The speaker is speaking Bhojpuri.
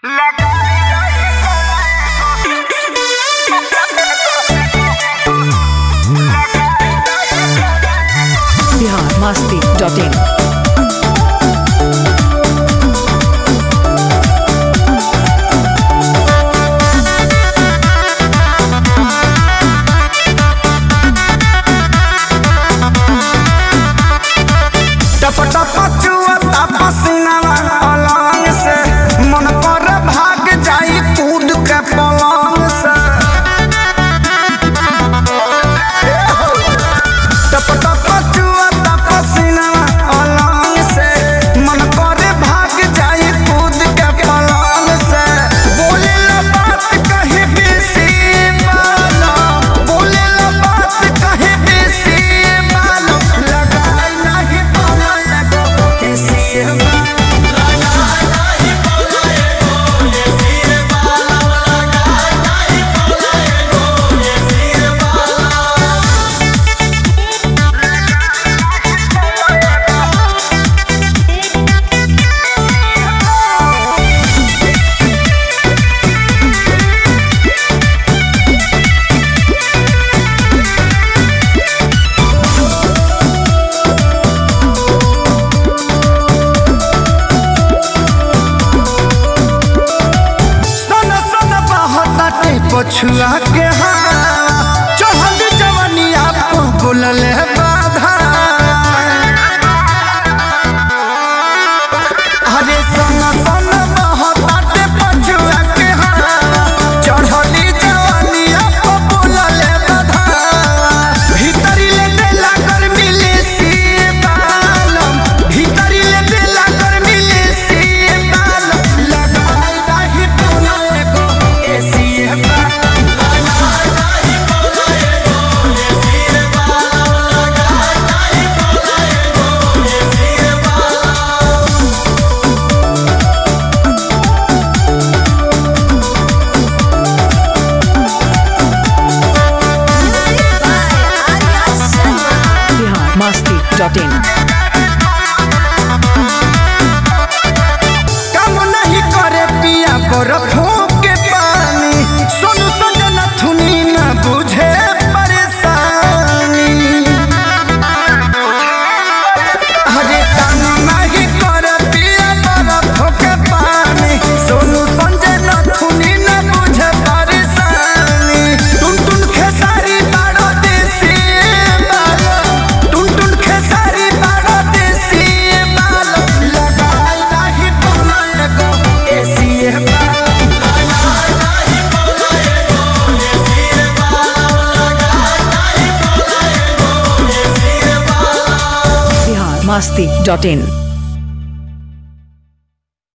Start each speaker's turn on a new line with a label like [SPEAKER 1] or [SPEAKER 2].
[SPEAKER 1] बिहार मस्ती डॉट इन
[SPEAKER 2] टप टप चुअता पसीनावा अलंग से मन पर भाग जाई कूद के पलंग से टप टप चुअता पसीनावा अलंग से मन पर भाग जाई कूद के पलंग से बोले ला बात कहे बेसी बालो बोले ला बात कहे बेसी बालो लगाई नहीं पाला लगो किसी बालो सन सन बहताटे पछुआ के हवा चढ़ल जवनिया पर बोलल बाधा अरे सन सन बहताटे पछुआ के हवा चढ़ल जवनिया पर बोलल बाधा भीतरी ले देला गर्मी ले सी बालम भीतरी ले देला गर्मी ले सी बालम लगाई नाही पुना एगो एसी बालम
[SPEAKER 1] बिहार मस्ती डॉट इन
[SPEAKER 2] काम नहीं करे पिया बरफों के पानी सोनू संजना थुनी न बुझे परेशानी अरे काम नहीं करे पिया बरफों के पानी सोनू संजना थुनी न बुझे परेशानी टुन टुन खेसारी बाड़ो देसी बालो टुन टुन खेसारी बाड़ो देसी बालो लगाई नाही बोला एगो एसी बालो
[SPEAKER 1] बिहार मस्ती डॉट इन